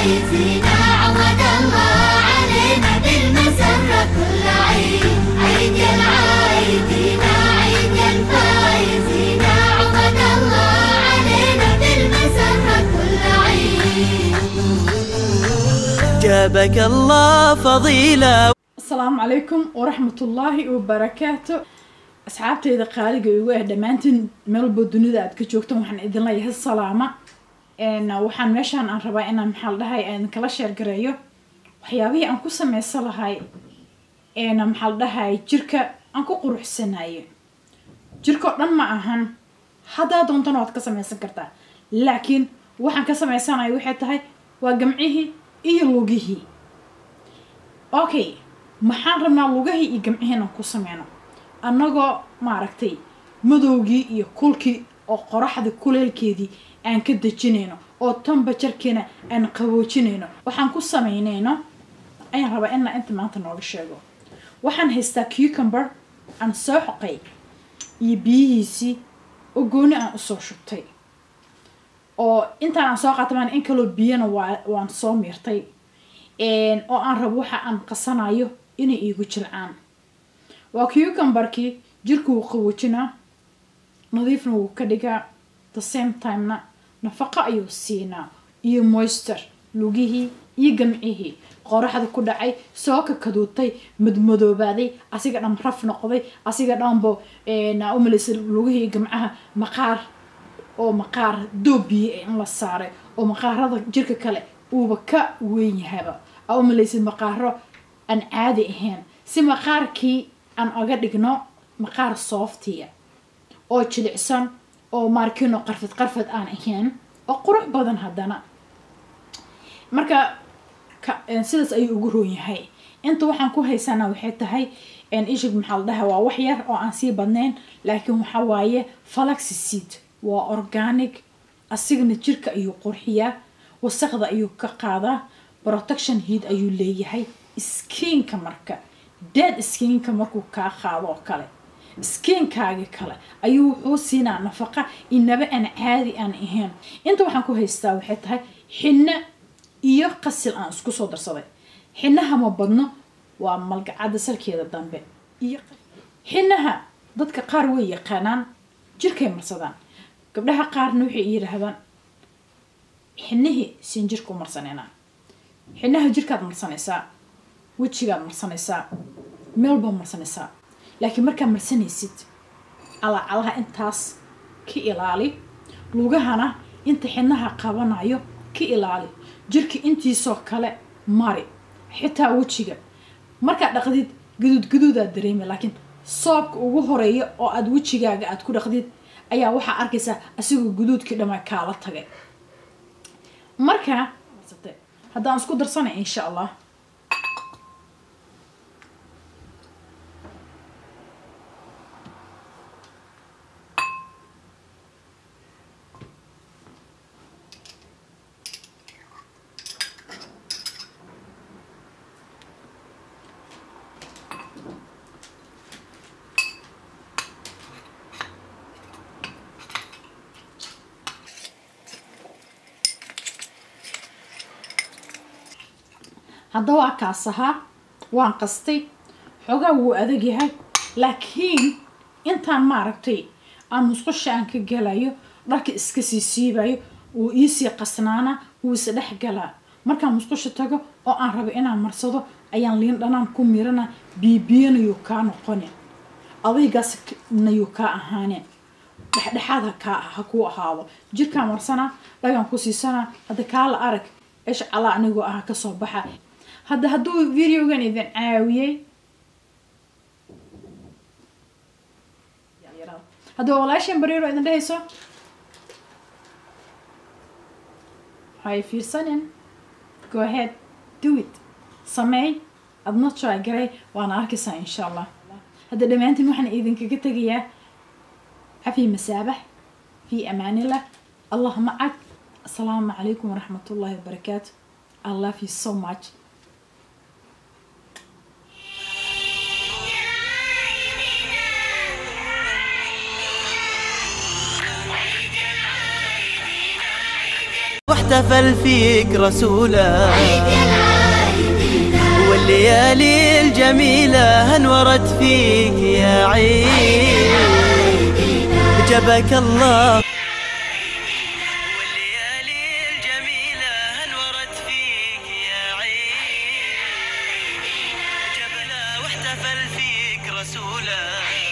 الفايزين عود الله علينا بالمسرة كل عيد عيد يا العايدين عيد يا الفايزين عود الله علينا بالمسرة كل عيد جابك الله فضيلة asalaamu calaykum waraxmatullaahi wabarakaatu asxaabteyda qaaliga igu ah dhammaantiin meelba dunida aad ka joogtaan waxaan idin leeyahay salaama n waxaan meeshaan aan rabaa inaan maxaa la dhahay aan idinkala sheergareeyo waxyaabihii aan ku sameysan lahay n maxaa la dhahay jirka aan ku quruxsanayo jirka oo dhan ma ahan haddaa doontana waad ka sameysan kartaa laakiin waxaan ka sameysanayo waxay tahay waa gamcihii iyo lugihii okay maxaan rabnaa lugahii iyo gamcihii inaan ku sameyno annagoo maaragtay madowgii iyo kulkii oo qoraxda kuleelkeedii aan ka dejinayno oo tambajarkiina aan qaboojinayno waxaan ku sameynayno ayaan rabaa inaa inta maanta nooga sheego waxaan haystaa cucumber aan soo xoqay iyo biyihiisii oo gooni aan usoo shubtay oo intaan aan soo qaatay maan in kaloo biyana waa waan soo miirtay oo aan rabo waxa aan qasanayo inay iigu jilcaan waa cucumberkii jirka wuu qaboojinaa nadiifna wuu ka dhigaa the same timena nafaqo ayuu siinaa iyo moister lugihii iyo gamcihii qoraxda ku dhacay soo kakaduutay madmadoobaaday asiga dhan raf noqday asiga dhanbo umalaysa lugihii iyo gamcaha maqaar oo maqaar doobiye in la saaray oo maqaarada jirka kale uuba ka weyn yahaba aa umalaysid maqaaro aan caadi ahayn si maqaarkii aan oga dhigno maqaar sooftiya oo jilicsan oo maarkino qarfad qarfad aan ahayn oo qurux badan haddana marka sidaas ayuu ugu roon yahay inta waxaan ku haysanaa waxay tahay ishig maxaa la dhaha waa wax yar oo aan sii badnayn laakiin waxa waaye falaxiseed waa organic asigana jirka ayuu qurxiyaa wasaqda ayuu ka qaadaa protection heat ayuu leeyahay skiinka marka dead skiinka markuu kaa qaado oo kale skiinkaaga kale ayuu wuxuu siinaa nafaqa inaba aan caadi aan ahayn inta waxaan ku haystaa waxay tahay xinno iyo qasil aan isku soo darsaday xinaha ma badno waa malgacada salkeeda dambe iyo xinaha dadka qaar way yaqaanaan jirkay marsadaan gabdhaha qaarna waxay yidhaahdaan xinihii siin jirka u marsanayna xinaha jirkaad marsanaysaa wejigaad marsanaysaa meelbaad marsanaysaa laakiin markaad marsanaysid calaacalaha intaas ka ilaali lugahana inta xinaha qabanayo ka ilaali jirka intiisoo kale mari xitaa wejiga markaad dhaqdid guduud guduudaad dareema laakiin soobka ugu horeeya oo aada wejigaaga aad ku dhaqdid ayaa waxaa arkaysaa asigoo guduudkii dhammaa kaala tagay marka haddaan isku darsanay insha allah hadda waa kaas ahaa waan qastay xoogaa wuu adag yahay laakiin intaan maaragtay aan musqusha aan ka galayo dharka iska sii siibayo wuu iisii qasnaana wuu is dhex galaa markaan musqusha tago oo aan rabo inaan marsado ayaan liin dhanaan ku mirana biibiyanayuu kaa noqonin adaygaasnayuu kaa ahaaneen dhexdhexaad hakaa ha kuu ahaado jirkaan marsanaa dhagaan ku siisanaa hadda kaala arag ish calaa anigoo ah kasoo baxa hadda hadduu videogan idin caawiyey haddaba walaashan bariiro idin dhehayso hay fiirsanin go ahead do it sameey adna try garay waana arkaysaa insha allah hadda dhammaantiin waxaan idinkaga tegayaa cafi masaabax fi amaanillah allah macag asalaamu calaykum waraxmat ullahi wabarakaatu i love you so much واحتفل فيك رسوله عيد يا العايدين والليالي الجميلة انورت فيك يا عيد جبك الله والليالي الجميلة انورت فيك يا عيد جبنا واحتفل فيك رسوله